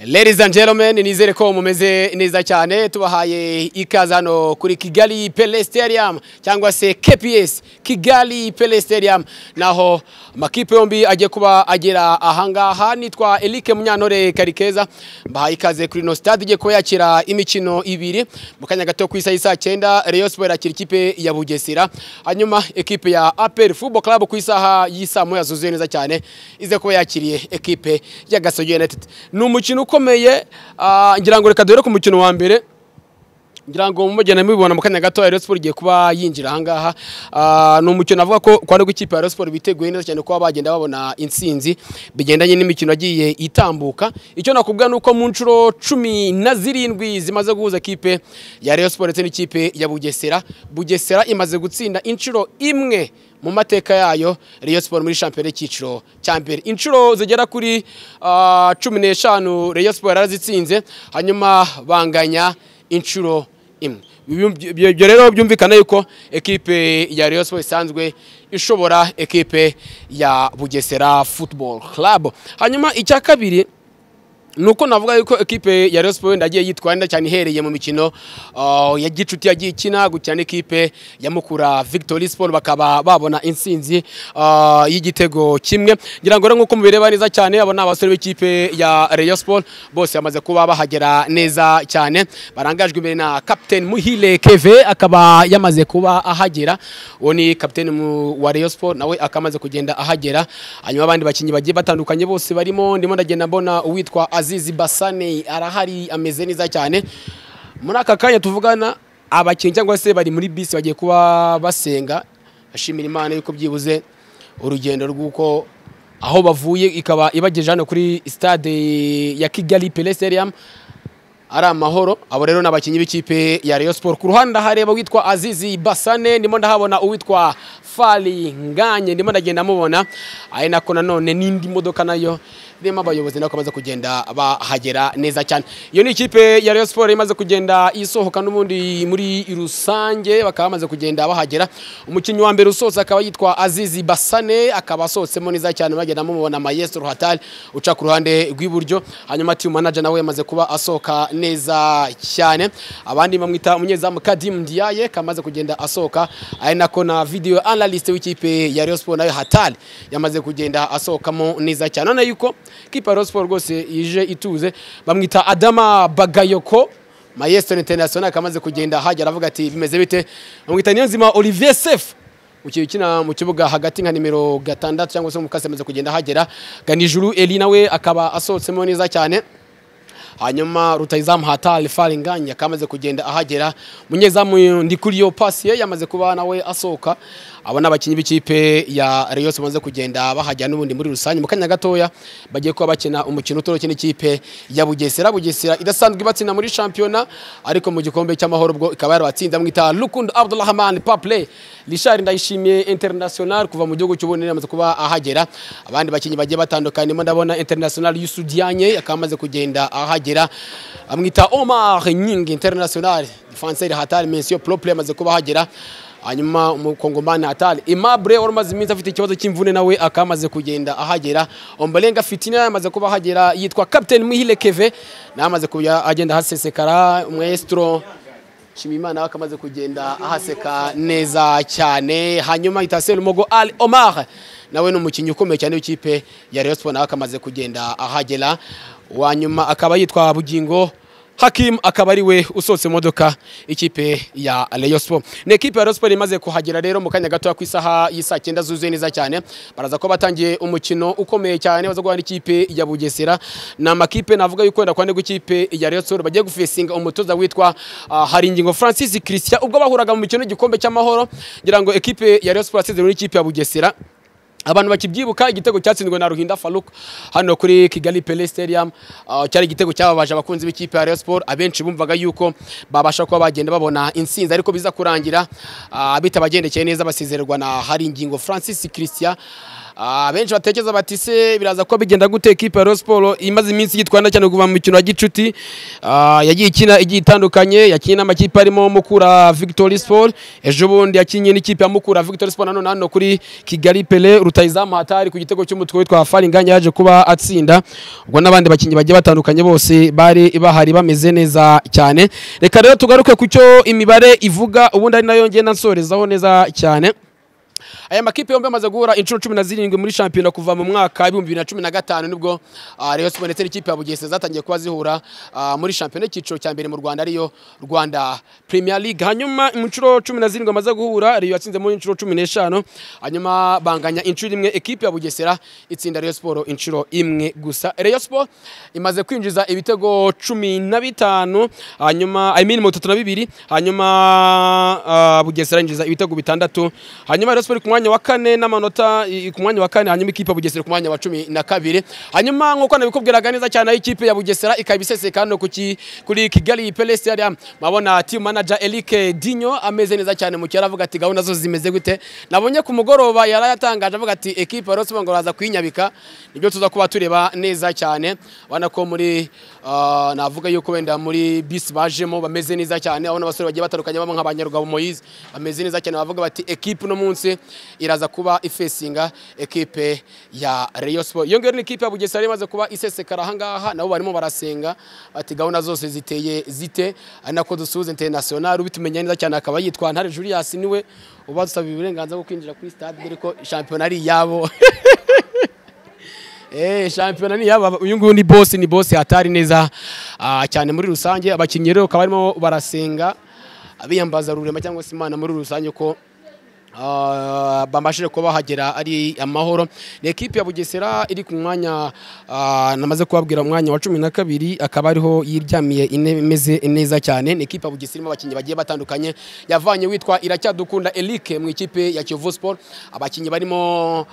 Ladies and gentlemen nizere ko mumeze neza cyane tubahaye ikaze hano kuri Kigali Pele Stadium cyangwa se KPS Kigali Pele Stadium naho amakipe yombi agiye kuba agera ahangaha nitwa Eric Munyantore Karikeza mbahaye ikaze kuri no stade igiye kuba yakira imikino ibiri mu kanya gato ku isa y'isa cyenda Rayon Sports akira ikipe ya Bugesera hanyuma ekipe ya APR Football Club ku isaha y'isa moya zuzuye neza cyane ize kuba yakiriye ekipe ya Gasogi United ni umukino ukomeye ah, ngira ngo reka duhere ku mukino wa mbere ngira ngo mumugenda mubibona mu kanya gato Rayon Sports igiye kuba yinjira ahangaha Ah, ni umukino avuga ko kwa nibwo ikipe ya Rayon Sports biteguye neza cyane kuba bagenda babona intsinzi bigendanye n'imikino yagiye itambuka icyo nakubwira ni uko mu nshuro cumi na zirindwi zimaze guhuza ikipe ya Rayon Sports ndetse n'ikipe ya Bugesera Bugesera imaze gutsinda inshuro imwe mu mateka yayo Rayon Sports muri shampiyona y'icyiciro cya mbere inshuro zigera kuri ah, cumi n'eshanu Rayon Sports yarazitsinze hanyuma banganya inshuro imwe Ibyo- ibyo ibyo rero byumvikana yuko ekipe ya Rayon Sports isanzwe ishobora ekipe ya Bugesera Football Club hanyuma icya kabiri nuko navuga yuko ekipe ya Rayon Sports wenda yagiye yitwara neza cyane ihereye mu mikino ah, ya gicuti yagiye ikina gukina n'ikipe ya Mukura Victory Sport bakaba babona intsinzi ah, y'igitego kimwe ngira ngo rero nk'uko mubireba neza cyane abo ni abasore b'ikipe ya Rayon Sport bose bamaze kuba bahagera neza cyane barangajwe imbere na Captain Muhile Keve akaba yamaze kuba ahagera uwo ni Captain mu- wa Rayon Sport nawe akamaze kugenda ahagera hanyuma abandi bakinnyi bagiye batandukanye bose barimo ndimo ndagenda mbona uwitwa Azizi Basane arahari ameze neza cyane muri aka kanya tuvugana abakinnyi cyangwa se bari muri bisi bagiye kuba basenga bashimira Imana yuko byibuze urugendo rw'uko aho bavuye ikaba ibagejeje hano kuri stade ya Kigali Pele Stadium ari amahoro abo rero ni abakinnyi b'ikipe ya Rayon Sport ku ruhande ndahareba witwa Azizi Basane ndimo ndahabona uwitwa Fali Nganye ndimo ndagenda mubona ari nako nanone n'indi modoka nayo irimo abayobozi nako bamaze kugenda bahagera neza cyane iyo ni ikipe ya Rayon Sport imaze kugenda isohoka n'ubundi muri rusange bakaba bamaze kugenda bahagera umukinnyi wa mbere usoza akaba yitwa Azizi Basane akaba asohotsemo neza cyane bagenda mubona Maestro Hatari uca ku ruhande rw'iburyo hanyuma team manager nawe yamaze kuba asohoka neza cyane abandi bamwita umunyezamu Kadim Ndiaye kamaze kugenda asohoka ari nako na video analyst w'ikipe ya Rayon Sport nayo Hatali yamaze kugenda asohokamo neza cyane none yuko kipe ya Rayon Sport rwose ije ituze bamwita Adama Bagayoko Maestro International kamaze kugenda hagera avuga ati bimeze bite bamwita Niyonzima Olivier Sefu ukiye ukina mu kibuga hagati nka nimero gatandatu cyangwa se umukasi amaze kugenda ahagera ganijuru eli nawe akaba asohotsemo neza cyane hanyuma rutayizamu hatari faringanya akamaze kugenda ahagera munyezamu ndikuriyo pasi ye yamaze kuba nawe asohoka abo ni abakinnyi b'ikipe ya Rayon Sports bamaze kugenda bahajya n'ubundi muri rusange mu kanya gatoya bagiye kuba bakina umukino utoroshye n'ikipe ya Bugesera Bugesera idasanzwe ibatsinda muri shampiyona ariko mu gikombe cy'amahoro bwo ikaba yarabatsinze mwita Lukund Abdulrahman Paple Richard Ndayishimiye International kuva mu gihugu cy'Uburundi yamaze kuba ahagera abandi bakinnyi bagiye batandukanye mo ndabona International Yusudianye akaba amaze kugenda ahagera amwita Omar Nying International Defenseur Hatari Monsieur Propre yamaze kuba ahagera hanyuma umukongomani hatari Aimable wari umaze iminsi afite ikibazo cy'imvune nawe akaba amaze kugenda ahagera ombolenga fitina yamaze kuba ahagera yitwa captain muhire keve nawe amaze kujya agenda ahasesekara umwesitoro nshimiyimana we akamaze kugenda ahaseka neza cyane hanyuma itaseri mogo ali omar nawe ni umukinnyi ukomeye cyane w'ikipe ya Rayon Sports nawe akamaze kugenda ahagera wa nyuma akaba yitwa bugingo Hakim akaba ari we usohotse imodoka ikipe ya Rayon Sports. Ni ikipe ya Rayon Sports imaze kuhagera rero mu kanya gatoya ku isaha y'isaa cyenda zuzuye neza cyane. Baraza ko batangiye umukino ukomeye cyane baza guhana ikipe ya Bugesera. Ni amakipe navuga yuko wenda kwande ikipe ya Rayon Sports bagiye gufesinga umutoza witwa uh, Haringingo Francis Christian ubwo bahuraga mu mikino y'igikombe cy'amahoro ngira ngo ekipe ya Rayon Sports yasezeranye n'ikipe ya Bugesera abantu bakibyibuka igitego cyatsinzwe na Ruhinda Farouk hano kuri Kigali Pele Stadium ah, cyari igitego cyababaje abakunzi b'ikipe ya Rayon Sports abenshi bumvaga yuko babasha kuba bagenda babona intsinzi ariko biza kurangira ah, bitabagendekeye neza basezererwa na Haringingo Francis Christian benshi batekereza bati se biraza kuba bigenda gute ekipa ya Rayon Sports imaze iminsi yitwara cyane kuva mu mikino ya gicuti Ah, yagiye ikina igiye itandukanye yakinnye n'amakipe arimo Mukura Victory Sport ejo bundi yakinnye n'ikipe ya Mukura Victory Sport nanone hano kuri Kigali Pele rutayizamu hatari ku gitego cy'umutwe witwa Faringanya yaje kuba atsinda ubwo n'abandi bakinnyi bagiye batandukanye bose bari bahari bameze neza cyane reka rero tugaruke ku cyo imibare ivuga ubundi ari nayo ngenda nsorezaho neza cyane aya makipe yombi amaze guhura inshuro cumi na zirindwi muri shampiyona kuva mu mwaka w'ibihumbi bibiri na cumi na gatanu nibwo ah, Rayon Sports ndetse n'ikipe ya Bugesera zatangiye kuba zihura ah, muri shampiyona y'icyiciro cya mbere mu Rwanda ariyo Rwanda Premier League hanyuma mu nshuro cumi na zirindwi bamaze guhura Rayon yatsinze mu inshuro cumi n'eshanu hanyuma banganya inshuro imwe ekipe ya Bugesera itsinda Rayon Sports inshuro imwe gusa Rayon Sports imaze kwinjiza ibitego cumi na bitanu hanyuma I mean mu bitatu na bibiri hanyuma ah, Bugesera yinjiza ibitego bitandatu hanyuma Rayon Sports ku mwanya wa kane n'amanota i- ku mwanya wa kane hanyuma ikipe ya Bugesera ku mwanya wa cumi na kabiri hanyuma nk'uko nabikubwiraga neza cyane aho ikipe ya Bugesera ikaba iseseka hano ku ki- kuri Kigali Palace Stadium mabona team manager Eric Dinyo ameze neza cyane mu cyaro avuga ati gahunda zo zimeze gute nabonye ku mugoroba yarayatangaje avuga ati ekipe ya Rayon Sports ngo baza kuyinyabika nibyo tuza kuba tureba neza cyane ubona ko muri ah, navuga yuko wenda muri bisi bajemo bameze neza cyane aho n'abasore bagiye batandukanye bamwe nk'abanyarugabo Moise bameze neza cyane bavuga bati ekipe uno munsi iraza kuba ifesinga ekipe ya Rayon Sports iyo ngiyo ni ikipe ya Bugesera imaze kuba isesekara aha ngaha nabo barimo barasenga bati gahunda zose ziteye zite ari nako dusuhuza international ubitumenya neza cyane akaba yitwa Ntare Julius niwe uba dusaba uburenganzira bwo kwinjira kuri stade dore ko shampiyona ari iyabo Eh, shampiyona ni yaba uyu nguyu ni boss ni boss hatari neza ah, cyane muri rusange abakinnyi rero bakaba barimo barasenga abiyambaza rurema cyangwa se imana muri rusange ko ah, bamashije kuba bahagera ari amahoro ni ekipe ya Bugesera iri ku mwanya ah, namaze kubabwira umwanya wa cumi na kabiri akaba ariho yiryamiye intebe imeze neza cyane ni ekipe ya Bugesera irimo abakinnyi bagiye batandukanye yavanye witwa iracyadukunda Eric mu ikipe ya Kiyovu Sport abakinnyi barimo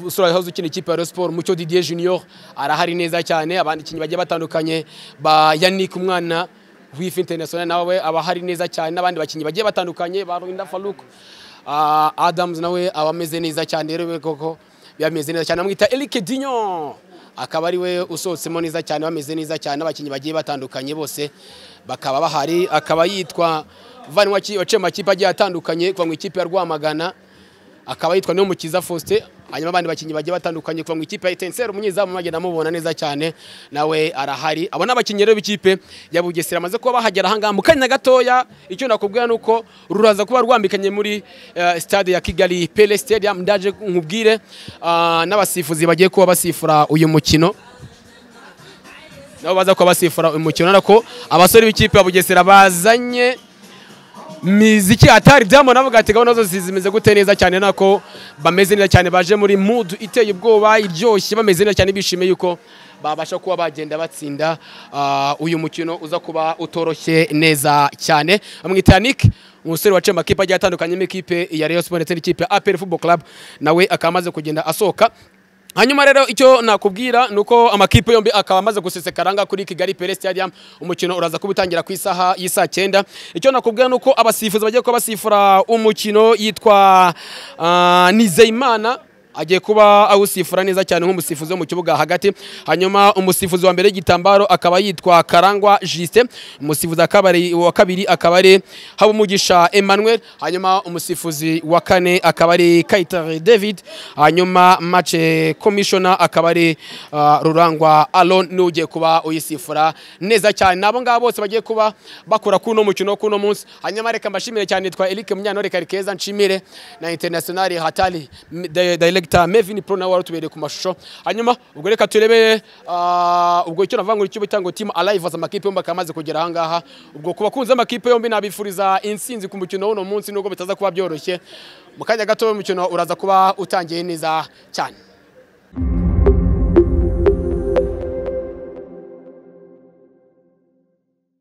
usura house ukina ikipe ya Rayon Sport Mucyo Didier Junior arahari neza cyane abandi bakinnyi bagiye batandukanye ba Yannick umwana wifu international nawe aba ahari neza cyane n'abandi bakinnyi bagiye batandukanye ba Ruinda Farouk ah, Adams nawe aba ameze neza cyane rero koko bameze neza cyane amwita Eric Dinyo akaba ariwe usohotsemo neza cyane bameze neza cyane n'abakinnyi bagiye batandukanye bose bakaba bahari akaba yitwa Van Waki waciye mu makipe agiye atandukanye kuva mu ikipe ya Rwamagana akaba yitwa niyo mukiza Faustin hanyuma abandi bakinnyi bagiye batandukanye kuva mu ikipe ya Etincelle umunyezamu mwagenda mubona neza cyane nawe arahari abo ni abakinnyi rero b'ikipe ya Bugesera amaze kuba bahagera ahangaha mu kanya gatoya icyo nakubwira ni uko ruraza kuba rwambikanye muri eh, stade ya Kigali Pele Stadium ndaje nkubwire ah, n'abasifuzi bagiye kuba basifura uyu mukino nabo baza kuba basifura uyu mukino nako abasore b'ikipe ya Bugesera bazanye miziki hatari diamond avuga ati gahunda zose zimeze gute neza cyane nako bameze neza cyane baje muri mood iteye ubwoba iryoshye bameze neza cyane bishimiye yuko babasha kuba bagenda batsinda ah, uyu mukino uza kuba utoroshye neza cyane bamwita Yannick umusore waciye mu makipe agiye atandukanye n'ikipe ya Rayon Sports ndetse n'ikipe ya APR Football Club nawe akaba amaze kugenda asohoka hanyuma rero icyo nakubwira ni uko amakipe yombi akaba amaze gusesekara ngaha kuri Kigali Pele Stadium umukino uraza kuba utangira ku isaha y'isaa cyenda icyo nakubwira ni uko abasifuzi bagiye kuba basifura umukino yitwa ah, Nizeyimana agiye kuba awusifura neza cyane nk'umusifuzi wo mu kibuga hagati hanyuma umusifuzi wa mbere y'igitambaro akaba yitwa Karangwa Justin umusifuzi akaba ari- wa kabiri akaba ari Habumugisha Emmanuel hanyuma umusifuzi wa kane akaba ari Kaitare David hanyuma match commissioner akaba ari ah, Rurangwa Alon ni ugiye kuba uyisifura neza cyane nabo ngabo bose bagiye kuba bakora kuri uno mukino wo kuri uno munsi hanyuma reka mbashimire cyane nitwa Eric Munyantore Karikeza nshimire na International Hatari m- di- Director Mevin Pro nawe warutubereye ku mashusho hanyuma ubwo reka turebe ah, ubwo icyo navuga ngo icyo bita ngo team alive za makipe yombi akaba amaze kugera aha ngaha ubwo ku bakunzi b'amakipe yombi nabifuriza intsinzi ku mukino w'uno munsi nubwo bitaza kuba byoroshye mu kanya gato umukino uraza kuba utangiye neza cyane